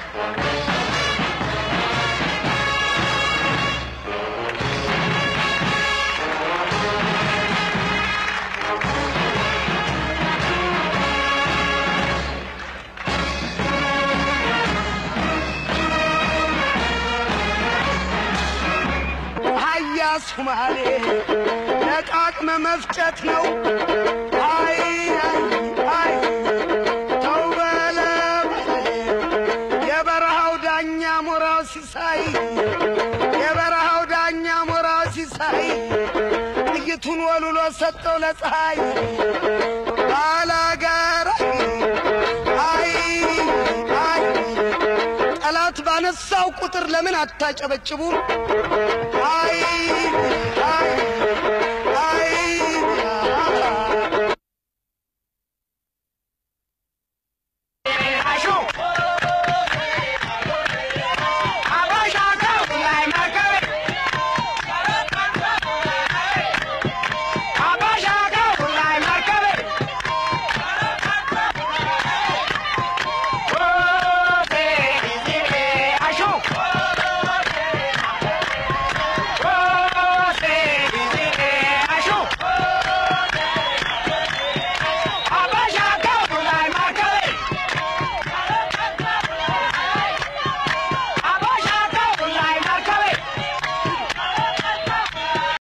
ሀያ ሱማሌ ለቃቅመ መፍጨት ነው። አይ አይ አይ ተው በለ በለ የበረሃው ዳኛ ሞራው ሲሳይ የበረሃው ዳኛ ሞራው ሲሳይ ጥይቱን ወልውሎ ሰጠው ለፀሐይ ባላገር አይ አይ ጠላት ባነሳው ቁጥር ለምን አታጨበጭቡም? አይ አይ